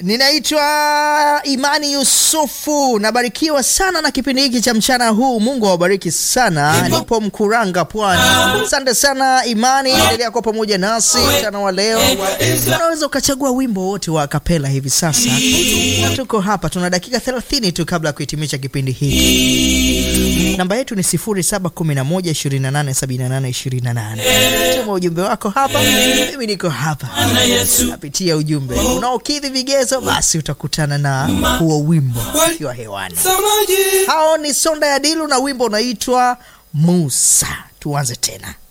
Ninaitwa Imani Yusufu, nabarikiwa sana na kipindi hiki cha mchana huu. Mungu awabariki sana. Nipo Mkuranga, Pwani. Asante sana Imani, endelea kuwa pamoja nasi mchana wa leo. Unaweza ukachagua wimbo wote wa kapela hivi sasa, na tuko hapa, tuna dakika 30 tu kabla ya kuhitimisha kipindi hiki. Namba yetu ni 0711287828. Tuma ujumbe wako hapa, mimi niko hapa napitia ujumbe unaokidhi vigezo, basi utakutana na huo wimbo ukiwa hewani. Hao ni Sonda ya Dilu na wimbo unaitwa Musa. Tuanze tena.